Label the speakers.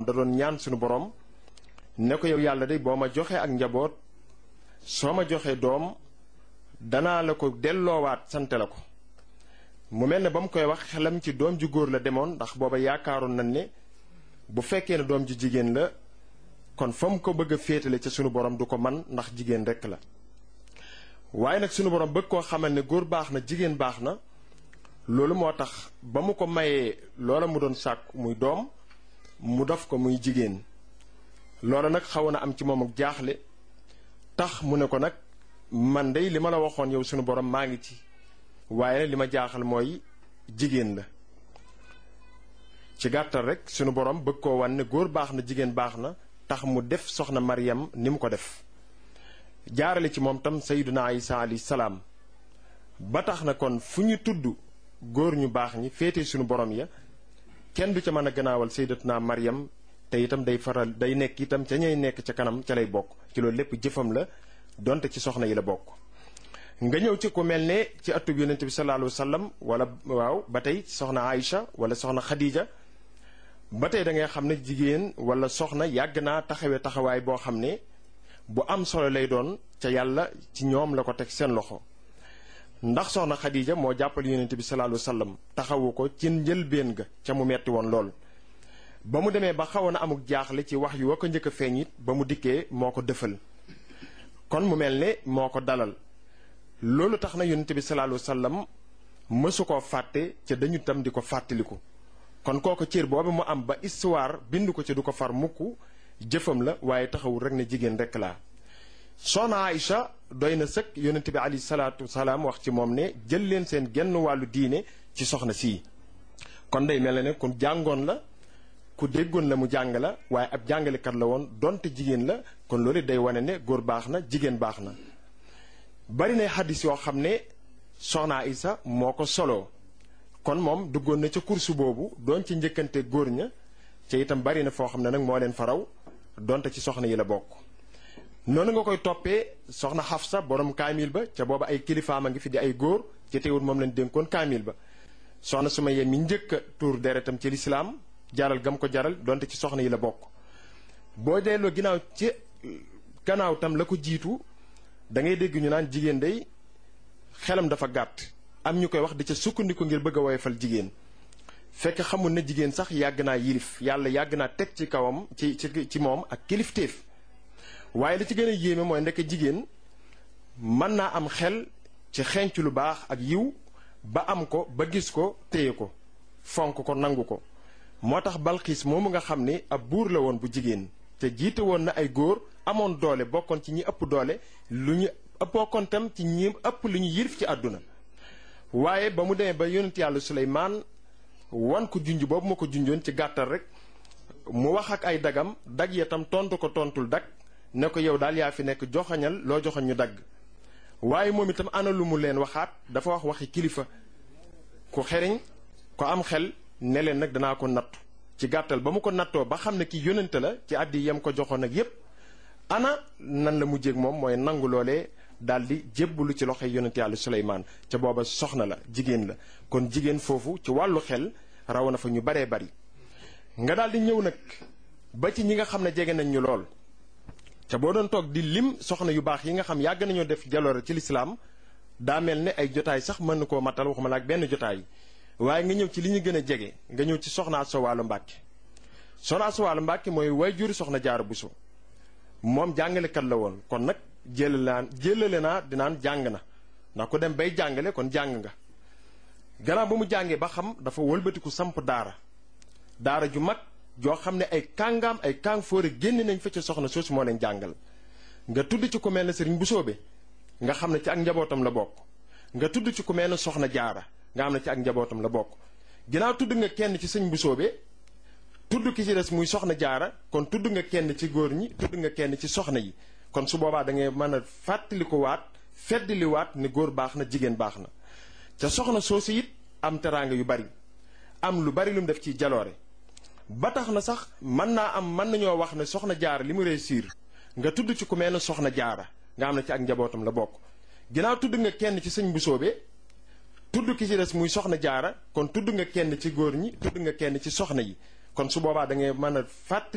Speaker 1: da doon ñaan suñu borom ne ko yow yàlla de boo ma joxee ak njaboot soo ma joxee doom danaa la ko delloowaat sante la ko mu mel ne ba mu koy wax xelam ci doom ju góor la demoon ndax booba yaakaaroon nañ ne bu fekkee ne doom ju jigéen la kon fa mu ko bëgg a féetale ca sunu borom du ko man ndax jigéen rekk la waaye nag sunu borom bëgg koo xamal ne góor baax na jigéen baax na loolu moo tax ba mu ko mayee loola mu doon sàkk muy doom mu def ko muy jigéen loola nag xaw na am ci moom ak jaaxle tax mu ne ko nag man dey li ma la waxoon yow sunu borom maa ngi ci waaye li ma jaaxal mooy jigéen la ci gàttal rek sunu borom bëgg koo wan ne góor baax na jigéen baax na tax mu def soxna Maryam ni mu ko def jaarale ci moom tam sayyiduna Isa alayhi salaam ba tax na kon fu ñu tudd góor ñu baax ñi féete sunu borom ya kenn du ca mën a gannaawal sayyidatuna Maryam te itam day faral day nekk itam ca ñay nekk ca kanam ca lay bokk ci loolu lépp jëfam la donte ci soxna yi la bokk. nga ñëw ci ku mel ne ci atub yonent bi sallallahu alayhi wa sallam wala waaw ba tey soxna Aïcha wala soxna Khadija ba tey da ngay xam ne jigéen wala soxna yàgg naa taxawee taxawaay boo xam ne bu am solo lay doon ca yàlla ci ñoom la ko teg seen loxo ndax soxna Khadija moo jàppal yonent bi sallallahu alayhi wa sallam taxawu ko ci njëlbéen ga ca mu metti woon lool. ba mu demee ba xawoon na amuk jaaxle ci wax yu wa ko njëkk a feeñ it ba mu dikkee moo ko dëfal kon mu mel ne moo ko dalal. loolu tax na yonent bi sallallahu alayhi wasallam mësu koo fàtte ca dañu tam di ko fàttaliku kon kooku cër boobu mu am ba histoire bind ko ca du ko far mukk jëfam la waaye taxawul rek ne jigéen rek laa soxna Aïcha doy na sëkk yonent bi alayhi salaatu wasalaam wax ci moom ne jël leen seen genn wàllu diine ci soxna sii kon day mel ne ku jàngoon la ku déggoon la mu jàng la waaye ab jàngalekat la woon donte jigéen la kon loolu day wane ne góor baax na jigéen baax na bari na xaddis yoo xam ne soxna Isa moo ko soloo kon moom duggoon na ca kursu boobu doon ci njëkkante góor ña ca itam bari na foo xam ne nag moo leen faraw donte ci soxna yi la bokk noonu nga koy toppee soxna Xafsa borom kaamil ba ca booba ay kilifaam a ngi fi di ay góor ci teewul moom lañ dénkoon kaamil ba soxna Sumayya mi njëkk a tuur deretam ci lislaam jaral gam ko jaral donte ci soxna yi la bokk boo delloo ginnaaw ci gannaaw tam la ko jiitu da ngay dégg ñu naan jigéen day xelam dafa gàtt am ñu koy wax di ca sukkandiku ngir bëgg a woyofal jigéen fekk xamul ne jigéen sax yàgg naa yilif yàlla yàgg naa teg ci kawam ci ci ci moom ak kilifteef waaye li ci gën a yéeme mooy ndekk jigéen mën naa am xel ci xenc lu baax ak yiw ba am ko ba gis ko téye ko fonk ko nangu ko moo tax balxiis moomu nga xam ni ab buur la woon bu jigéen te jiite woon na ay góor amoon doole bokkoon ci ñi ëpp doole lu ñu bokkoon tam ci ñi ëpp lu ñu yilif ci àdduna waaye ba mu demee ba yonent yàlla Suleymaan wan ko junj boobu ma ko junjoon ci gàttal rek mu wax ak ay dagam dag ya tam tontu ko tontul dag ne ko yow daal yaa fi nekk joxañal loo joxañ ñu dagg waaye moom itam ana lu mu leen waxaat dafa wax waxi kilifa ku xeriñ ko am xel ne leen nag danaa ko nattu ci gàttal ba mu ko nattoo ba xam ne ki yónnante la ci àddi yam ko joxoon ak yépp ana nan la mujjéeg moom mooy nangu loolee daal di jébbalu ci loxoy yonente yàlla Suleymaan ca booba soxna la jigéen la kon jigéen foofu ci wàllu xel raw na fa ñu baree bari nga daal di ñëw nag ba ci ñi nga xam ne jege nañ ñu lool ca boo doon toog di lim soxna yu baax yi nga xam yàgg nañoo def jaloore ci lislaam daa mel ne ay jotaay sax mën na koo matal waxuma la ak benn jotaay waaye nga ñëw ci li ñu gën a jege nga ñëw ci soxna Asta Walo Mbàkke soxna Asta Walo Mbàkke mooy waajur soxna Jaara Buso moom jàngalekat la woon kon nag jëlale naan jëlale naa dinaan jàng na ndax ku dem bay jàngale kon jàng nga gannaaw ba mu jàngee ba xam dafa wëlbatiku samp daara daara ju mag joo xam ne ay kàngaam ay kàng fóore génn nañ fa ca soxna soosu moo leen jàngal nga tudd ci ku mel ne sëriñ Busoobe nga xam ne ci ak njabootam la bokk nga tudd ci ku mel ne soxna jaara nga xam ne ci ak njabootam la bokk ginnaaw tudd nga kenn ci sëñ Busoobe tudd ki ci des muy soxna jaara kon tudd nga kenn ci góor ñi tudd nga kenn ci soxna yi kon su boobaa da ngay mën a fàttaliku waat feddali waat ne góor baax na jigéen baax na ca soxna soosu it am teraanga yu bari am lu bari lu mu def ci jaloore ba tax na sax mën naa am mën nañoo wax ne soxna jaara li mu réussir nga tudd ci ku mel ne soxna jaara nga xam ne ci ak njabootam la bokk ginnaaw tudd nga kenn ci sëñ bu soobee tudd ki ci des muy soxna jaara kon tudd nga kenn ci góor ñi tudd nga kenn ci soxna yi kon su boobaa da ngay mën a fàttali